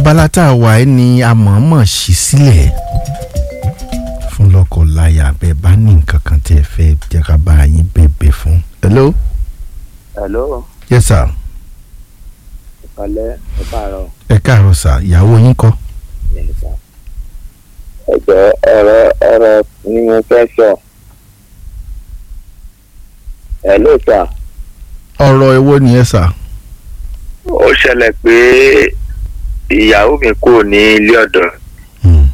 abala tá a wà ẹ́ ni a mọ̀ọ́mọ̀ ṣí sílẹ̀ fún lọ́kọ̀ọ́láyà bẹ́ẹ̀ bá ní nǹkan kan tí ẹ fẹ́ jẹ́ ká bá yín bẹ̀bẹ̀ fún. hello. hello yes sir. ìpàlẹ́ ẹ káàárọ̀ ẹ káàárọ̀ sà ìyàwó yín kọ́. yẹn sá. ẹ̀jọ̀ ọ̀rọ̀ ọ̀rọ̀ ni mo fẹ́ sọ. hello sà. ọ̀rọ̀ èwo ni ẹ sà. ó ṣẹlẹ̀ pé ìyàwó mi kò ní ilé ọ̀dọ̀ Hmm.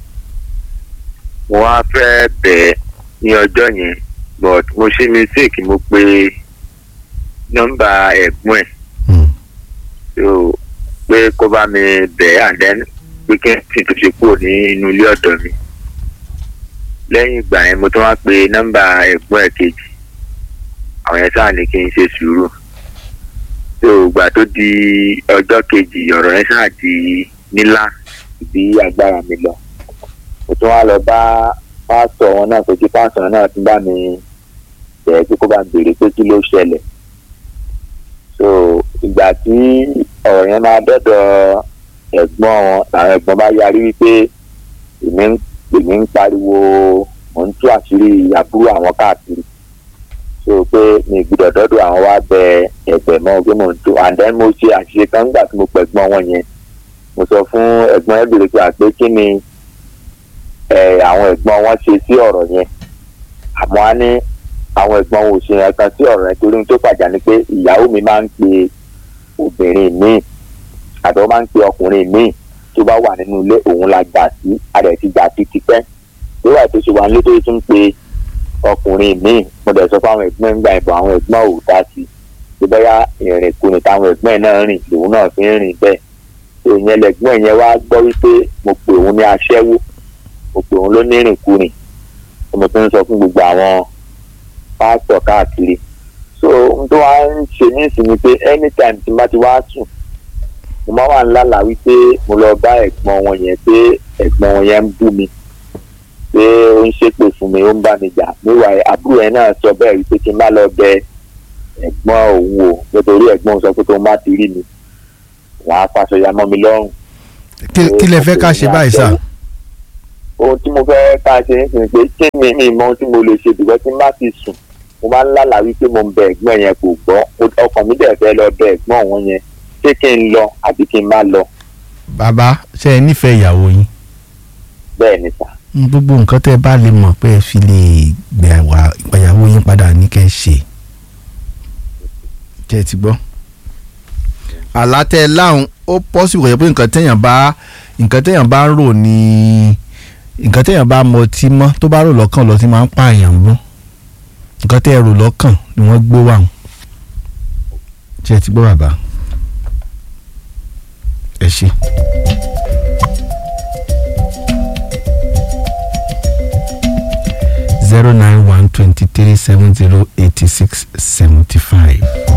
mo wá fẹ́ bẹ̀ ẹ́ ní ọjọ́ yẹn but mo ṣe mistake mo pe nọ́mbà ẹ̀gbọ́n ẹ̀ Hmm. so pé kó bá mi bẹ̀ ẹ́ and then pé kí n sì tún ṣe kúrò ní inú ilé ọ̀dọ̀ mi lẹ́yìn ìgbà yẹn mo tún wá pe nọ́mbà ẹ̀gbọ́n ẹ̀ kejì àwọn yẹn sáà ní kí n ṣe sùúrù so ìgbà tó di ọjọ́ kejì ọ̀rọ̀ yẹn sáà di nílá bí agbára mi lọ mo tún wá lọ bá pásítọ̀ wọn náà pé kí pásítọ̀ náà tún bá mi bẹ̀ẹ́ pé kó bá mi béèrè pé kí ló ṣẹlẹ̀ so ìgbà tí ọ̀rọ̀ yẹn máa dọ́dọ̀ ẹ̀gbọ́n wọn làwọn ẹ̀gbọ́n bá yarí wípé èmi ń èmi ń pariwo mò ń tú àṣírí àbúrò àwọn káàkiri so pé mi gbọ́dọ̀ dọ́dọ̀ àwọn wá bẹ ẹ̀gbẹ́ mọ́ pé mò ń tú and then mo ṣe àṣìṣe kan nígbà tí mo pẹ̀gbọ́n wọn yẹn mo sọ fún ẹ̀gbọ́n ẹ̀ bèrè pé àpé kí ni ẹ̀ àwọn ẹ̀gbọ́n wọn ṣe sí ọ̀rọ̀ yẹn àmọ́ á ní àwọn ẹ̀gbọ́n wọn ò ṣe yẹn kan sí ọ̀rọ̀ yẹn torí ohun tó pàjá ni pé ìyàwó mi máa ń pe obìnrin míì àti wọ́n máa ń pe ọkùnrin míì tó bá wà nínú ilé òun la gbà sí adẹ̀ ti gbà sí tipẹ́ lórí àti ṣe wà nílé tó tún pe ọkùnrin míì mo dẹ̀ sọ fáwọn ẹ̀gbọ́n ń gba ìbọn àwọn ẹ̀gbọ́n ò dá sí i tó bóyá ìrìn kùnì táwọn ẹ̀gbọ́n ẹ̀ náà rìn lòun náà fi ń rìn bẹ́ẹ̀ èèyàn lẹ̀gbọ́n yẹn wá gbọ́ wípé mo pè òun ní aṣẹ́wó mo pè òun ló ní rìnkùnì mo tún ń sọ fún gbogbo àwọn pásítọ̀ káàkiri so ohun tó wá ń ṣe ní ìsinmi pé anytime tí n bá ti wá sùn mo máa wà ńlá là wípé mo lọ bá ẹ̀gbọ́n wọn yẹn pé ẹ̀gbọ́n wọn yẹn ń bú mi pé ó ń ṣépè fún mi ó ń bá mi jà níwà àbúrò yẹn náà sọ bẹ́ẹ̀ wípé kí n má lọ bẹ ẹ̀gbọ́n òun o nítorí ẹ̀gbọ́n òun sọ pé tó ń bá ti rí mi wàá faṣọ ya mọ́ mi lọ́rùn kí kí lẹ fẹ́ ká ṣe báyìí sà. ohun tí mo fẹ́ ká ṣe ń sìn pé kí ni mi mọ ohun tí mo lè ṣe bìbọ́ tí n bá ti sùn mo máa ń lálàá wípé mo ń bẹ ẹ̀gbọ́n yẹn kò gbọ́ ọkàn mi dẹ̀ fẹ́ lọ bẹ ẹ̀gbọ́n òun yẹn ṣé kí n lọ àbí kí n má lọ bàbá ṣe é nífẹ̀ẹ́ ìyàwó yín. bẹ́ẹ̀ ni sà. gbogbo nǹkan tẹ́ ẹ bá lè mọ̀ pé ẹ fi lè gbà wá ìgbàyàwó yín padà ní kẹ́ ẹ ṣe. kẹ́ ẹ ti gbọ́. àlá tẹ́ ẹ láhùn ó pọ́sibú kò yẹ pé nǹkan téèyàn bá nǹkan téèyàn bá ń rò ní nǹkan téèyàn bá mọ tí mọ́ tó bá rò lọ́kàn lọ tí máa ń pààyàn mú nǹkan tẹ́ ẹ rò lọ́kàn ni wọ́n gbé wà hùn. kẹ́ ẹ ti gbọ́ bàbá. ẹ ṣe. zero nine one twenty three seven zero eighty six seventy five.